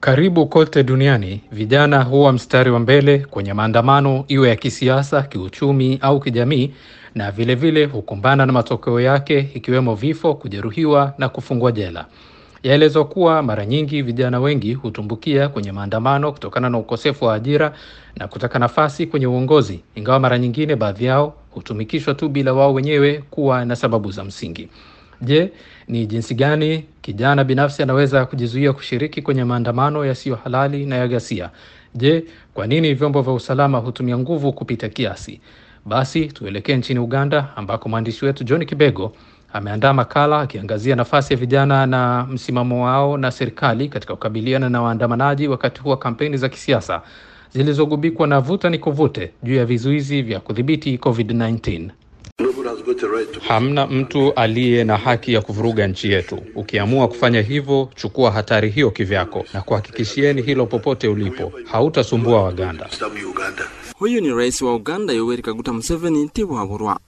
Karibu kote duniani vijana huwa mstari wa mbele kwenye maandamano, iwe ya kisiasa, kiuchumi au kijamii, na vilevile hukumbana na matokeo yake ikiwemo vifo, kujeruhiwa na kufungwa jela. Yaelezwa kuwa mara nyingi vijana wengi hutumbukia kwenye maandamano kutokana na ukosefu wa ajira na kutaka nafasi kwenye uongozi, ingawa mara nyingine baadhi yao hutumikishwa tu bila wao wenyewe kuwa na sababu za msingi. Je, ni jinsi gani kijana binafsi anaweza kujizuia kushiriki kwenye maandamano yasiyo halali na ya ghasia? Je, kwa nini vyombo vya usalama hutumia nguvu kupita kiasi? Basi tuelekee nchini Uganda ambako mwandishi wetu John Kibego ameandaa makala akiangazia nafasi ya vijana na msimamo wao na serikali katika kukabiliana na waandamanaji wakati huu wa kampeni za kisiasa zilizogubikwa na vuta ni kuvute juu ya vizuizi vya kudhibiti COVID-19. Hamna mtu aliye na haki ya kuvuruga nchi yetu. Ukiamua kufanya hivyo, chukua hatari hiyo kivyako, na kuhakikishieni hilo popote ulipo, hautasumbua Waganda. Huyu ni rais wa Uganda Yoweri Kaguta Museveni Tibuhaburwa.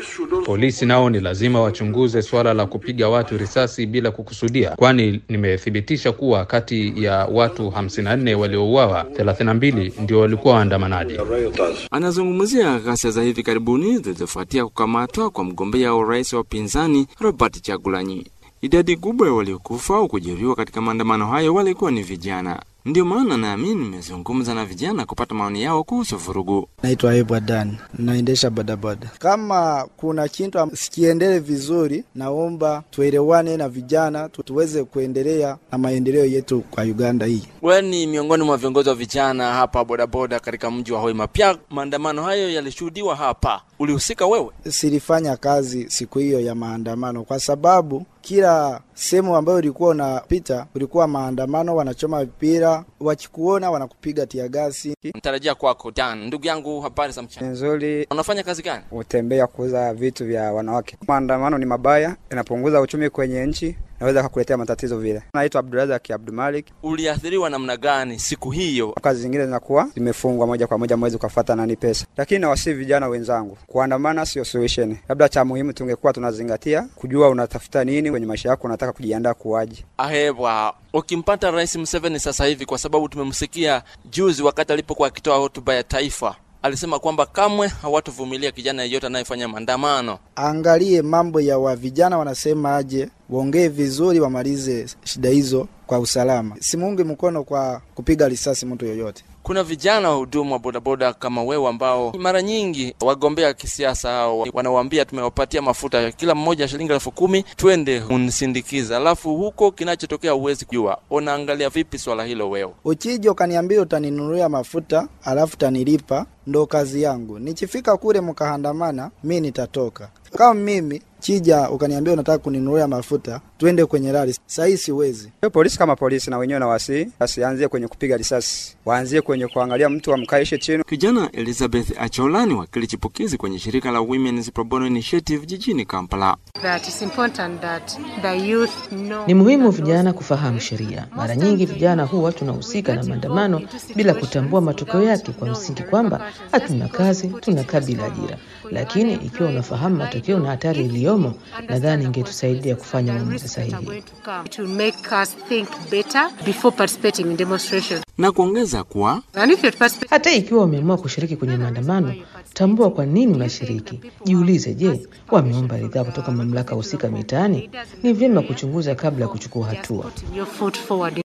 Polisi nao ni lazima wachunguze suala la kupiga watu risasi bila kukusudia, kwani nimethibitisha kuwa kati ya watu 54 waliouawa 32 ndio walikuwa waandamanaji. Anazungumzia ghasia za hivi karibuni zilizofuatia kukamatwa kwa mgombea wa urais wa upinzani Robert Chagulanyi. Idadi kubwa ya waliokufa au kujeruhiwa katika maandamano hayo walikuwa ni vijana. Ndio maana naamini nimezungumza na vijana kupata maoni yao kuhusu vurugu. Naitwa Ayubu Adan, naendesha bodaboda. Kama kuna kitu sikiendele vizuri, naomba tuelewane na vijana tu, tuweze kuendelea na maendeleo yetu kwa Uganda hii. Wewe ni miongoni mwa viongozi wa vijana hapa bodaboda katika mji wa Hoima. Pia maandamano hayo yalishuhudiwa hapa, ulihusika wewe? Silifanya kazi siku hiyo ya maandamano kwa sababu kila sehemu ambayo ulikuwa unapita ulikuwa maandamano, wanachoma mpira, wakikuona wanakupiga tiagasi. Mtarajia kwako Dan. Ndugu yangu, habari za mchana? Nzuri. Unafanya kazi gani? Utembea kuuza vitu vya wanawake. Maandamano ni mabaya, inapunguza uchumi kwenye nchi, naweza kukuletea matatizo vile. Naitwa Abdurazak Abdumalik. Uliathiriwa namna gani siku hiyo? Kazi zingine zinakuwa zimefungwa moja kwa moja, mwezi ukafuata nani pesa, lakini nawasihi vijana wenzangu, kuandamana sio solution. Labda cha muhimu tungekuwa tunazingatia kujua unatafuta nini kwenye maisha yako, unataka kujiandaa kuwaje. Ahebwa, ukimpata Rais Museveni sasa hivi, kwa sababu tumemsikia juzi wakati alipokuwa akitoa hotuba ya taifa alisema kwamba kamwe hawatovumilia kijana yeyote anayefanya maandamano. Angalie mambo ya wa vijana wanasema aje, waongee vizuri, wamalize shida hizo kwa usalama. Simuungi mkono kwa kupiga risasi mtu yoyote. Kuna vijana wahudumu wa bodaboda kama wewe ambao mara nyingi wagombea kisiasa hao wanawaambia tumewapatia mafuta kila mmoja shilingi elfu kumi twende unisindikiza, alafu huko kinachotokea huwezi kujua. Unaangalia vipi swala hilo wewe? Ukija ukaniambia utaninunulia mafuta alafu tanilipa, ndo kazi yangu. Nikifika kule mkaandamana, mi nitatoka. Kama mimi chija ukaniambia unataka kuninunulia mafuta twende kwenye rali, sahii siwezi. Polisi kama polisi na wenyewe nawasi wasianzie kwenye kupiga risasi, waanzie kwenye kuangalia mtu amkaishe chini. Kijana Elizabeth Achola ni wakili chipukizi kwenye shirika la Women's Pro Bono Initiative jijini Kampala. That is important that the youth know. Ni muhimu vijana kufahamu sheria. Mara nyingi vijana huwa tunahusika na maandamano bila kutambua matokeo yake, kwa msingi kwamba hatuna kazi, tunakaa bila ajira. Lakini ikiwa unafahamu matokeo na hatari iliyomo, nadhani ingetusaidia kufanya maamuzi sahihi. To make us think better before participating in demonstrations. Na kuongeza kuwa And if you're participating Hata ikiwa umeamua kushiriki kwenye maandamano, tambua kwa nini unashiriki. Jiulize, je, wameomba ridhaa kutoka mamlaka husika mitaani? Ni vyema kuchunguza kabla ya kuchukua hatua. putting your foot forward